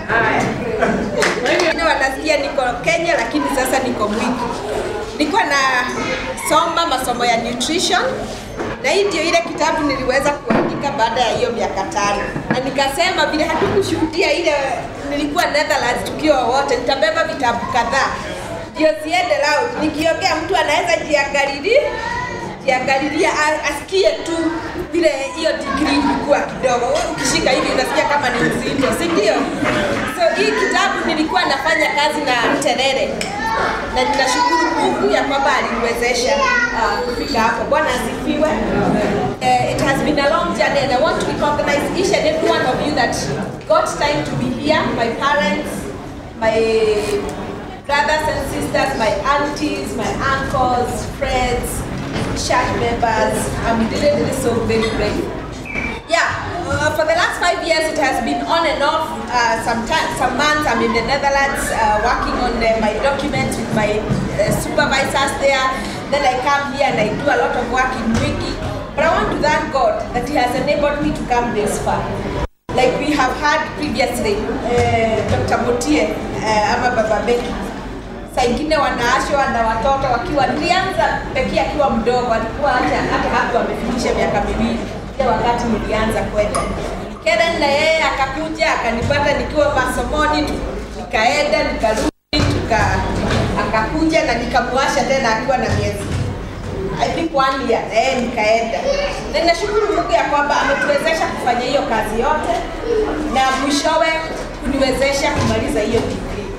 Wengine wanasikia niko Kenya lakini sasa niko Mwiki. Niko na soma masomo ya nutrition na hii ndio ile kitabu niliweza kuandika baada ya hiyo miaka tano, na nikasema vile hatukushuhudia ile nilikuwa Netherlands tukiwa wote, nitabeba vitabu kadhaa ndio siende loud. Nikiongea mtu anaweza jiangalilia jiangalilia a- asikie tu vile hiyo degree ilikuwa kidogo. Wewe ukishika hivi unasikia kama ni mzito, si ndio? So hii kitabu nilikuwa nafanya kazi na Terere na ninashukuru Mungu ya kwamba aliniwezesha uh, kufika hapo. Bwana asifiwe. Uh, it has been a long journey and I want to recognize each and every one of you that got time to be here, my parents, my brothers and sisters, my aunties, my uncles, friends, church members. I'm really, really so very grateful. Yeah, uh, for the last five years it has been on and off. Uh, sometimes, some months I'm in the Netherlands uh, working on uh, my documents with my uh, supervisors there. Then I come here and I do a lot of work in Wiki. But I want to thank God that He has enabled me to come this far. Like we have had previously, uh, Dr. Mutie uh, ama Baba Becky saa ingine wanaashwa na watoto wakiwa nilianza pekee akiwa mdogo, alikuwa hata hata hapo amefikisha miaka miwili ile wakati nilianza kwenda. Keren na yeye akakuja akanipata nikiwa masomoni, tu- nikaenda nikarudi, tuka akakuja na nikamwasha tena akiwa na miezi I think one year eh, nikaenda na ninashukuru Mungu ya kwamba ametuwezesha kufanya hiyo kazi yote na mwishowe kuniwezesha kumaliza hiyo degree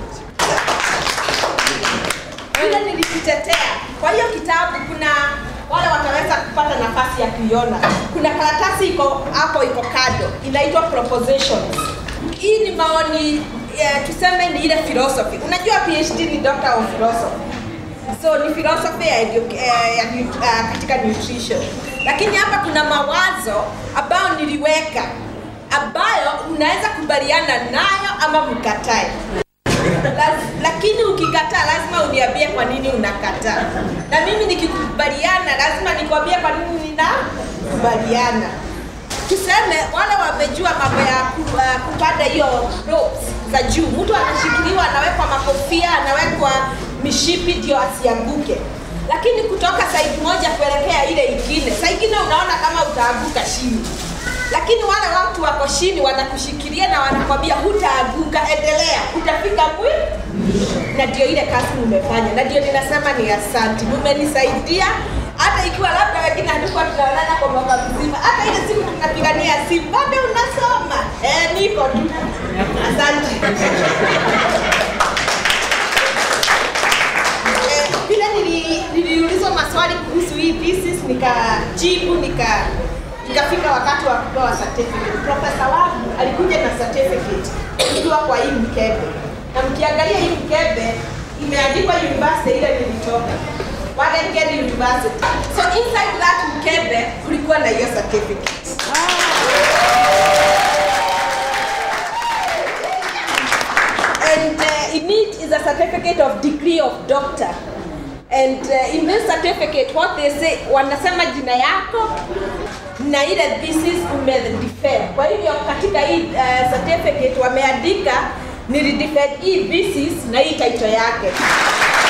vile nilikitetea. Kwa hiyo kitabu kuna wale wataweza kupata nafasi ya kuiona. Kuna karatasi iko hapo, iko kado, inaitwa propositions. Hii ni maoni eh, tuseme ni ile philosophy. Unajua PhD ni doctor of philosophy so ni philosophy ya, edu- eh, ya nu- uh, katika nutrition, lakini hapa kuna mawazo ambayo niliweka ambayo unaweza kubaliana nayo ama mkatae. Laz- lakini ukikataa lazima uniambie kwa nini unakataa, na mimi nikikubaliana lazima nikwambie kwa nini ninakubaliana. Tuseme wale wamejua mambo ya ku- uh, kupanda hiyo ropes za juu, mtu anashikiliwa, anawekwa makofia, anawekwa mishipi ndio asianguke, lakini kutoka side moja kuelekea ile ingine, saa ingine unaona kama utaanguka chini lakini wale watu wako chini wanakushikilia na wanakwambia hutaanguka, endelea, utafika mwi na ndio ile kazi mmefanya, na ndio ninasema ni asanti, mmenisaidia hata ikiwa labda wengine hatukuwa tunaonana kwa mwaka mzima, hata ile siku tunapigania simu, bado unasoma eh, niko tu. Asante. Eh, vile nili- niliulizwa maswali kuhusu hii thesis nikajibu nika ikafika wakati wa kupewa certificate. Profesa wangu alikuja na certificate ikiwa kwa hii mkebe, na mkiangalia hii mkebe imeandikwa university ile nilitoka Wageningen University. So inside that mkebe kulikuwa na hiyo certificate. and uh, in it is a certificate of degree of doctor and uh, in this certificate what they say wanasema jina yako na ile thesis umedefend kwa hivyo katika hii uh, certificate wameandika nilidefend hii thesis na hii title yake